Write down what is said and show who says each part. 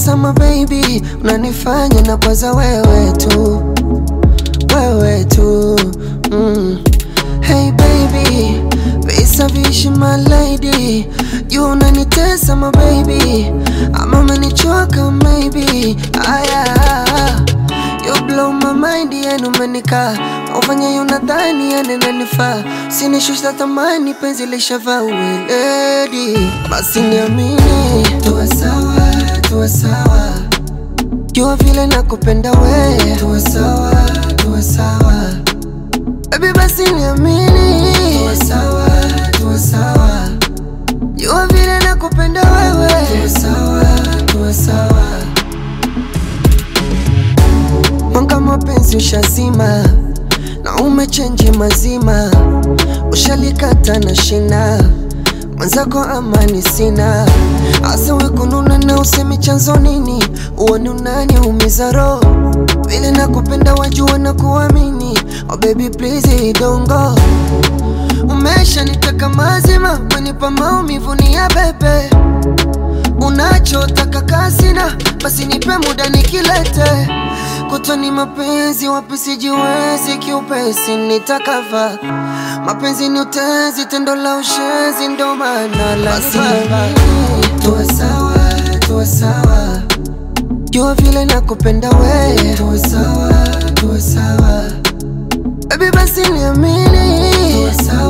Speaker 1: unanitesa baby, unanifanya na kwaza wewe tu, wewe tu mm. Hey baby, visa vishi my lady, you unanitesa my baby, ama umenichoka maybe, aya You blow my mind, yani umenika ufanye yunadhani yani nanifaa, sinishusha thamani, penzi lishavaa uweledi, basi niamini, tuwe sawa, tuwe sawa, jua vile nakupenda we, tuwe sawa, tuwe sawa, baby basi niamini, tuwe sawa, tuwe sawa, jua vile nakupenda wewe, tuwe sawa, tuwe sawa Mwanga mapenzi ushazima na umechenji mazima, ushalikata na shina mwenzako, amani sina asa wekununa na usemi chanzo nini, uoni unaniumiza roho vile nakupenda, wajua na kuamini. Oh baby please don't go, umesha nitaka mazima, wenipa maumivu ni ya bebe Unachotaka kasina, basi nipe muda nikilete. Kutoni mapenzi wapi sijiwezi, kiupesi nitakava. Mapenzi ni utezi, tendo la ushenzi, ndo maana la Tuwe sawa, tuwe sawa, jua vile nakupenda we. Tuwe sawa, tuwe sawa, baby basi niamini. Tuwe sawa